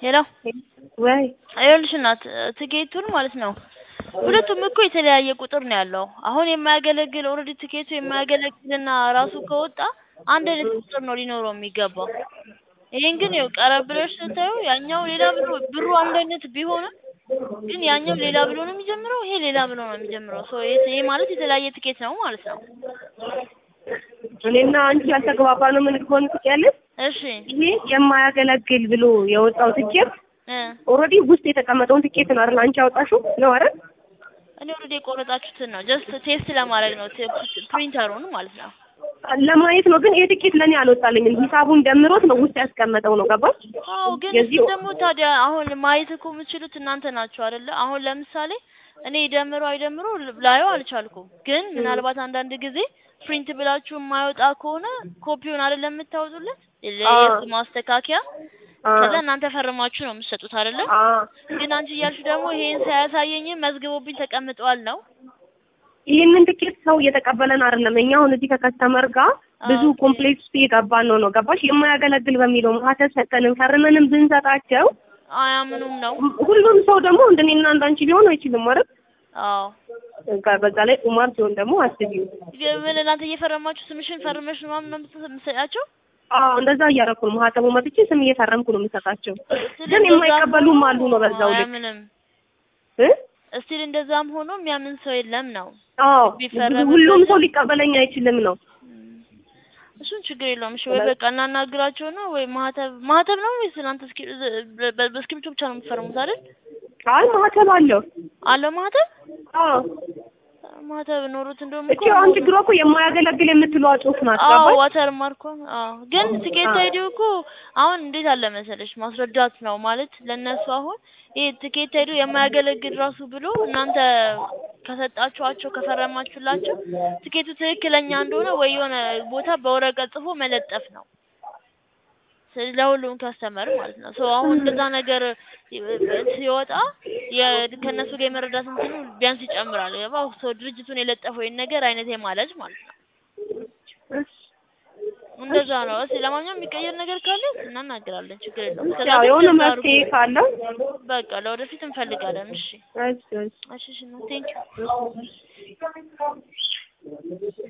ሄሎ ወይ ይኸውልሽ እናት ትኬቱን ማለት ነው ሁለቱም እኮ የተለያየ ቁጥር ነው ያለው። አሁን የማያገለግል ኦልሬዲ ትኬቱ የማያገለግልና ራሱ ከወጣ አንድ አይነት ቁጥር ነው ሊኖረው የሚገባው። ይሄን ግን ይኸው ቀረብ ብለሽ ስታዩ ያኛው ሌላ ብሎ ብሩ አንድ አይነት ቢሆንም ግን ያኛው ሌላ ብሎ ነው የሚጀምረው፣ ይሄ ሌላ ብሎ ነው የሚጀምረው። ሶ ይሄ ማለት የተለያየ ትኬት ነው ማለት ነው። እኔና አንቺ ያልተግባባነው ምን እንደሆነ ትችያለሽ? እሺ ይሄ የማያገለግል ብሎ የወጣው ትኬት እ ኦልሬዲ ውስጥ የተቀመጠውን ትኬት ነው አይደል አንቺ ያወጣሽው ነው አይደል? እኔ ኦልሬዲ የቆረጣችሁትን ነው ጀስት ቴስት ለማድረግ ነው ፕሪንተሩን ማለት ነው። ለማየት ነው። ግን ይሄ ትኬት ለኔ አልወጣልኝም። ሂሳቡን ደምሮት ነው ውስጥ ያስቀመጠው ነው ገባሽ? አዎ ግን የዚህ እሱ ደግሞ ታዲያ አሁን ማየት እኮ የምትችሉት እናንተ ናችሁ አይደለ? አሁን ለምሳሌ እኔ ይደምሮ አይደምሮ ላየው አልቻልኩም። ግን ምናልባት አንዳንድ ጊዜ ፕሪንት ብላችሁ የማይወጣ ከሆነ ኮፒውን አይደለም የምታወጡለት የእሱ ማስተካከያ አ ከዛ እናንተ ፈርማችሁ ነው የምትሰጡት አይደለ? አ ግን አንቺ እያልሽ ደግሞ ይሄን ሳያሳየኝ መዝግቦብኝ ተቀምጠዋል ነው። ይህንን ትኬት ሰው እየተቀበለን አይደለም። እኛ አሁን እዚህ ከከስተመር ጋር ብዙ ኦኬ። ኮምፕሌክስ ውስጥ እየገባን ነው ነው ገባሽ? የማያገለግል በሚለው ማህተም ሰጠንም ፈርመንም ብንሰጣቸው አያምኑም ነው። ሁሉም ሰው ደግሞ እንደኔና እንዳንቺ ሊሆን አይችልም ማለት አዎ በዛ ላይ ቁማር ሲሆን ደግሞ አስቢው። ምን እናንተ እየፈረማችሁ ስምሽን ፈርመሽ ምናምን ነው የምትሰ- የምትሰጣቸው? አዎ እንደዛ እያደረኩ ነው። ማህተሙ መጥቼ ስም እየፈረምኩ ነው የምሰጣቸው። ስቲል ግን እንደዛም የማይቀበሉም ሆኖ አሉ ነው በዛው ልክ አያምንም። እ እስቲል እንደዛም ሆኖ የሚያምን ሰው የለም ነው። አዎ ቢፈረምበት- ሁሉም ሰው ሊቀበለኝ አይችልም ነው። እሱን ችግር የለውም። እሺ ወይ በቃ እናናግራቸው ነው ወይ ማህተብ ማህተብ ነው ወይስ እናንተ እስኪ በ- በ- በእስክሪብቶ ብቻ ነው የምትፈርሙት አይደል? አይ ማህተም አለው። አለው ማህተብ አዎ ማህተብ ኖሮት እንደውም እቺ አሁን ችግሯ እኮ የማያገለግል የምትለዋ ጽሑፍ ናት። አዎ ገባሽ? ዋተር ማርኮ አዎ። ግን ትኬት አዎ። አይዲው እኮ አሁን እንዴት አለ መሰለሽ ማስረዳት ነው ማለት ለነሱ አሁን ይሄ ትኬት አይዲው የማያገለግል ራሱ ብሎ እናንተ ከሰጣችኋቸው ከፈረማችሁላቸው ትኬቱ ትክክለኛ እንደሆነ ወይ የሆነ ቦታ በወረቀት ጽፎ መለጠፍ ነው። ስለዚህ ለሁሉም ከስተመር ማለት ነው። ሶ አሁን እንደዛ ነገር ሲወጣ የ- ከእነሱ ጋር የመረዳት እንትኑ ቢያንስ ይጨምራል። ገባው? ሶ ድርጅቱን የለጠፈው ይሄን ነገር አይነት ማለት ማለት ነው። እንደዛ ነው። እስኪ ለማንኛውም የሚቀየር ነገር ካለ እናናግራለን። ችግር የለውም። እስከዛ ያው ግን የሆነ እንደዛ መፍትሄ አድርጉ። ካለው በቃ ለወደፊት እንፈልጋለን። እሺ እሺ እሺ እሺ እሺ ቴንኪው